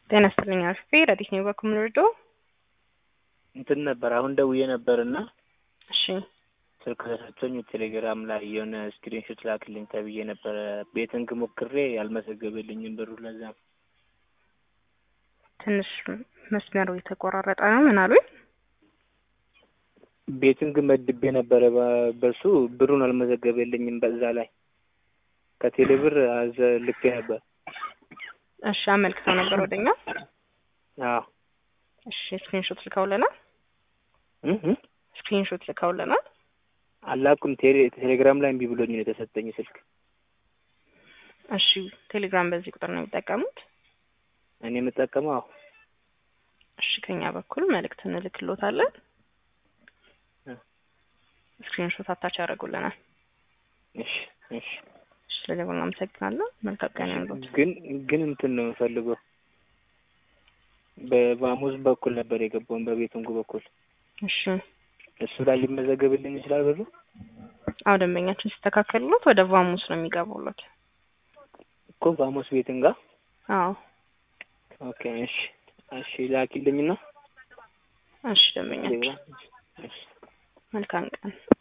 ጤና ይስጥልኝ አርፌ ረዲት ነው በኩል ልርዶ እንትን ነበር አሁን ደውዬ ነበር እና እሺ ስልክ ተሰጥቶኝ ቴሌግራም ላይ የሆነ ስክሪንሾት ላክልኝ ተብዬ ነበረ። ቤቲንግ ሞክሬ ያልመዘገበልኝም ብሩ ለዛ ነው። ትንሽ መስመሩ የተቆራረጠ ነው። ምን አሉኝ? ቤቲንግ መድቤ ነበረ በ- በሱ ብሩን አልመዘገበልኝም። በዛ ላይ ከቴሌ ብር አዘ ልኬ ነበር። እሺ አመልክተው ነበር ወደኛ። አዎ እሺ ስክሪንሾት ልከውልናል። እ እ ስክሪንሾት ልከውልናል። አላኩም ቴሌ ቴሌግራም ላይ እምቢ ብሎኝ ነው የተሰጠኝ ስልክ። እሺ ቴሌግራም በዚህ ቁጥር ነው የሚጠቀሙት? እኔ የምጠቀመው አዎ እሺ ከኛ በኩል መልእክት እንልክሎታለን። እ ስክሪንሾት አታች ያደርጉልናል። እሺ እሺ እሺ ስለደወሉ እናመሰግናለን። መልካም ቀን ይሁንልዎት። ግን ግን እንትን ነው የምፈልገው በቫሙዝ በኩል ነበር የገባውን በቤቱንጉ በኩል እሺ እሱ ላይ ሊመዘገብልኝ ይችላል ብሩ? አዎ ደንበኛችን ሲስተካከሉት ወደ ቫሙስ ነው የሚገቡለት። እኮ ቫሙስ ቤትን ጋር አዎ ኦኬ እሺ እሺ ላኪልኝና እሺ ደንበኛችን እሺ መልካም ቀን